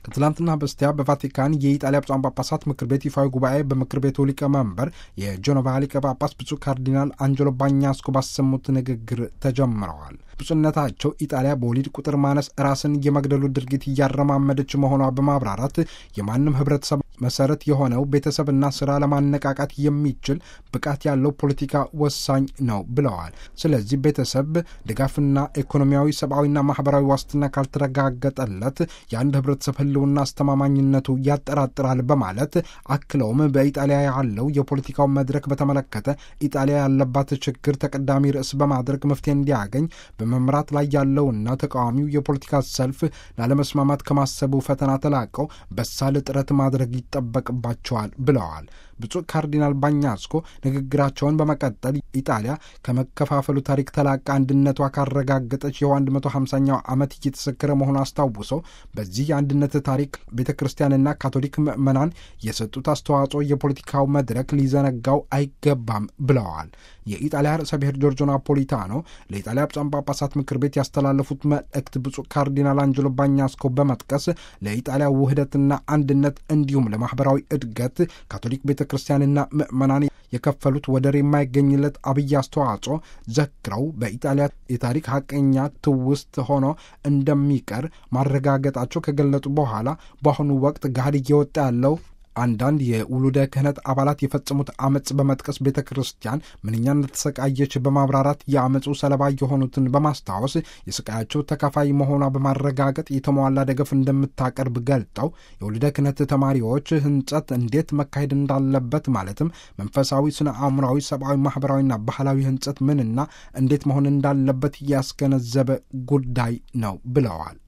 ከትላንትና በስቲያ በቫቲካን የኢጣሊያ ብፁዓን ጳጳሳት ምክር ቤት ይፋዊ ጉባኤ በምክር ቤቱ ሊቀመንበር የጄኖቫ ሊቀ ጳጳስ ብፁዕ ካርዲናል አንጀሎ ባኛስኮ ባሰሙት ንግግር ተጀምረዋል። ብፁዕነታቸው ኢጣሊያ በወሊድ ቁጥር ማነስ ራስን የመግደሉ ድርጊት እያረማመደች መሆኗ በማብራራት የማንም ሕብረተሰብ መሰረት የሆነው ቤተሰብና ስራ ለማነቃቃት የሚችል ብቃት ያለው ፖለቲካ ወሳኝ ነው ብለዋል። ስለዚህ ቤተሰብ ድጋፍና ኢኮኖሚያዊ፣ ሰብአዊና ማህበራዊ ዋስትና ካልተረጋገጠለት የአንድ ሕብረተሰብ ህልውና አስተማማኝነቱ ያጠራጥራል በማለት አክለውም በኢጣሊያ ያለው የፖለቲካው መድረክ በተመለከተ ኢጣሊያ ያለባት ችግር ተቀዳሚ ርዕስ በማድረግ መፍትሄ እንዲያገኝ በመምራት ላይ ያለውና ተቃዋሚው የፖለቲካ ሰልፍ ላለመስማማት ከማሰቡ ፈተና ተላቀው በሳል ጥረት ማድረግ ይጠበቅባቸዋል ብለዋል። ብፁዕ ካርዲናል ባኛስኮ ንግግራቸውን በመቀጠል ኢጣሊያ ከመከፋፈሉ ታሪክ ተላቃ አንድነቷ ካረጋገጠች የው 150ኛው ዓመት እየተሰከረ መሆኑ አስታውሰው በዚህ የአንድነት ታሪክ ቤተ ክርስቲያንና ካቶሊክ ምዕመናን የሰጡት አስተዋጽኦ የፖለቲካው መድረክ ሊዘነጋው አይገባም ብለዋል። የኢጣሊያ ርዕሰ ብሔር ጆርጆ ናፖሊታኖ ለኢጣሊያ ብፁዓን ጳጳሳት ምክር ቤት ያስተላለፉት መልእክት ብፁዕ ካርዲናል አንጀሎ ባኛስኮ በመጥቀስ ለኢጣሊያ ውህደትና አንድነት እንዲሁም ለማህበራዊ እድገት ካቶሊክ ቤተ ክርስቲያንና ምዕመናን የከፈሉት ወደር የማይገኝለት አብይ አስተዋጽኦ ዘክረው በኢጣሊያ የታሪክ ሀቀኛ ትውስት ሆኖ እንደሚቀር ማረጋገጣቸው ከገለጡ በኋላ በአሁኑ ወቅት ገሃድ እየወጣ ያለው አንዳንድ የውሉደ ክህነት አባላት የፈጸሙት አመፅ በመጥቀስ ቤተ ክርስቲያን ምንኛ እንደተሰቃየች በማብራራት የአመፁ ሰለባ የሆኑትን በማስታወስ የስቃያቸው ተካፋይ መሆኗ በማረጋገጥ የተሟላ ደገፍ እንደምታቀርብ ገልጠው የውሉደ ክህነት ተማሪዎች ህንጸት እንዴት መካሄድ እንዳለበት ማለትም መንፈሳዊ፣ ስነ አእምራዊ፣ ሰብአዊ፣ ማህበራዊና ባህላዊ ህንጸት ምንና እንዴት መሆን እንዳለበት ያስገነዘበ ጉዳይ ነው ብለዋል።